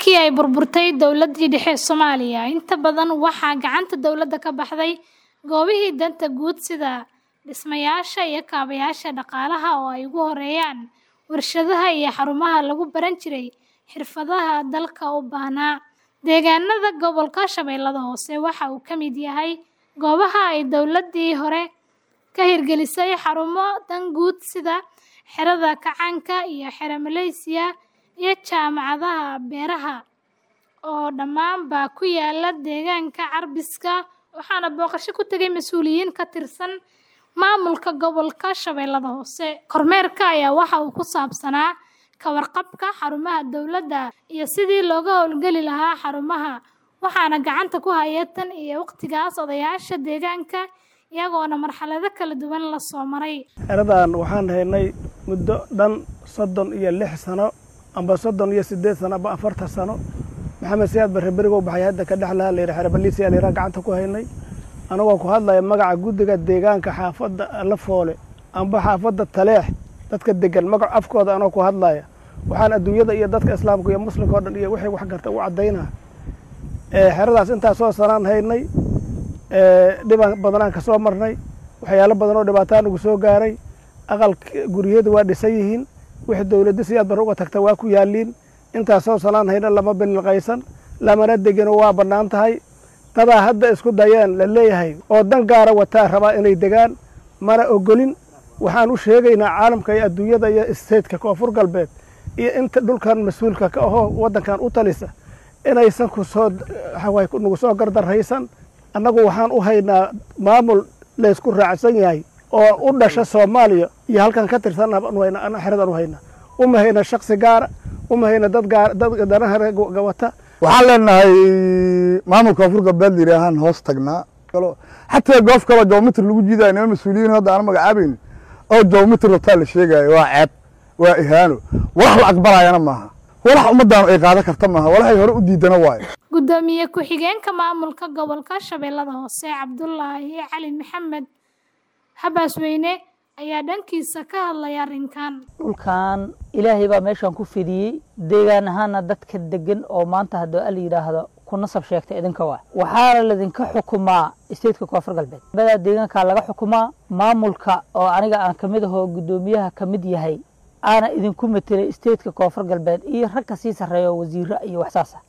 Markii ay burburtay dowladdii dhexe ee Soomaaliya, inta badan waxaa gacanta dowladda ka baxday goobihii danta guud sida dhismayaasha iyo kaabayaasha dhaqaalaha oo ay ugu horreeyaan warshadaha iyo xarumaha lagu baran jiray xirfadaha dalka u baahnaa. Deegaanada gobolka Shabeellaha Hoose waxa uu ka mid yahay goobaha ay dowladdii hore ka hirgelisay xarumo dan guud sida Xerada Kacaanka iyo Xero Maleesiya iyo Jaamacadda Beeraha oo dhammaanba ku yaala deegaanka Carbiska waxaana booqasho ku tagay mas'uuliyiin ka tirsan maamulka gobolka Shabeellaha Hoose. Kormeerka ayaa waxa uu ku saabsanaa ka warqabka xarumaha dowladda iyo sidii looga hawlgeli lahaa xarumaha, waxaana gacanta ku haya tan iyo waqtigaas odayaasha deegaanka iyagoona marxalado kala duwan la soo maray. xeradan waxaan haynay muddo dhan soddon iyo lix sano amba soddon iyo siddeed sano amba afartan sano maxamed siyaad barre berigow baxay hadda ka dhexlaha layidhi xero baliisiyaa layidhaha gacanta ku haynay anagoo ku hadlaya magaca guddiga deegaanka xaafadda lafoole amba xaafadda taleex dadka degan magac afkooda anoo ku hadlaya waxaan adduunyada iyo dadka islaamka iyo muslimka oo dhan iyo wixii wax garta u caddaynaa xeradaas intaasoo sanaan haynay dhiban badanaan ka soo marnay waxyaalo badan oo dhibaataa nagu soo gaaray aqal guryadu waa dhisan yihiin wixii dowladda siyaad barre uga tagta waa ku yaalliin intaasoo sanaan hayna lama bililqaysan lamana degino waa bannaan tahay dadaa hadda isku dayeen la leeyahay oo dan gaara wataa rabaa inay degaan mana ogolin waxaan u sheegaynaa caalamka iyo adduunyada iyo isteedka koonfur galbeed iyo inta dhulkan mas-uulka ka ahoo waddankan u talisa inaysan kusoo nagu soo gardarraysan annagu waxaan u haynaa maamul laysku raacsan yahay oo u dhasha soomaaliya iyo halkan ka tirsan xeradan u haynaa uma hayna shaksi gaara uma hayna dad gaar dad danaha wata waxaan leenahay maamulka koonfur galbeed layidhaahaan hoos tagnaa xataa goof kaloo joomitr lagu jiidayo nima mas-uuliyiin hadda aan magacaabaynin oo joomitr rabtaa la sheegaayo waa ceeb waa ihaano walax la aqbalayana maaha walax ummaddaanu ay qaadan karta maaha walaxay hore u diidana waayo Gudoomiye ku-xigeenka maamulka gobolka Shabeellaha Hoose Cabdullaahi Cali Maxamed Habaasweyne ayaa dhankiisa ka hadlaya arrinkan. dhulkan ilaahay baa meeshan ku fidiyey deegaan ahaana dadka degan oo maanta haddii ala yidhaahdo ku nasab sheegta idinka waa waxaana ladinka xukumaa isteedka koonfur galbeed badaa deegaankaa laga xukumaa maamulka oo aniga aan kamid ahoo guddoomiyaha ka mid yahay aana idinku matelay isteedka koonfur galbeed iyo rag ka sii sarreeya oo wasiiro iyo waxsaasa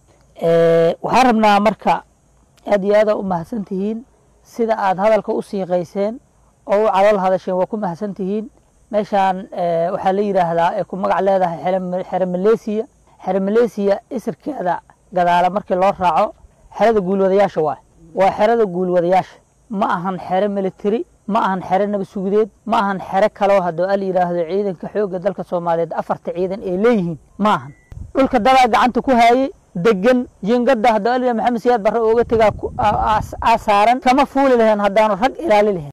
waxaan rabnaa marka aad iyo aada u mahadsan tihiin sida aad hadalka u siiqayseen oo u calool hadasheen waa ku mahadsan tihiin meeshaan waxaa la yidhaahdaa ay ku magac leedahay xero maleesiya xero maleesiya isirkeeda gadaala markii loo raaco xerada guulwadayaasha waay waa xerada guulwadayaasha ma ahan xero military ma ahan xero nabadsugudeed ma ahan xero kaloo haddoo ala yidhaahdo ciidanka xoogga dalka soomaaliyeed afarta ciidan ay leeyihiin ma ahan dhulka dadaa gacanta ku haayey degan jingada haddoo ala maxamed siyaad barre ooga tegaa aa saaran kama fuuli lahayn haddaanu rag ilaali lahayn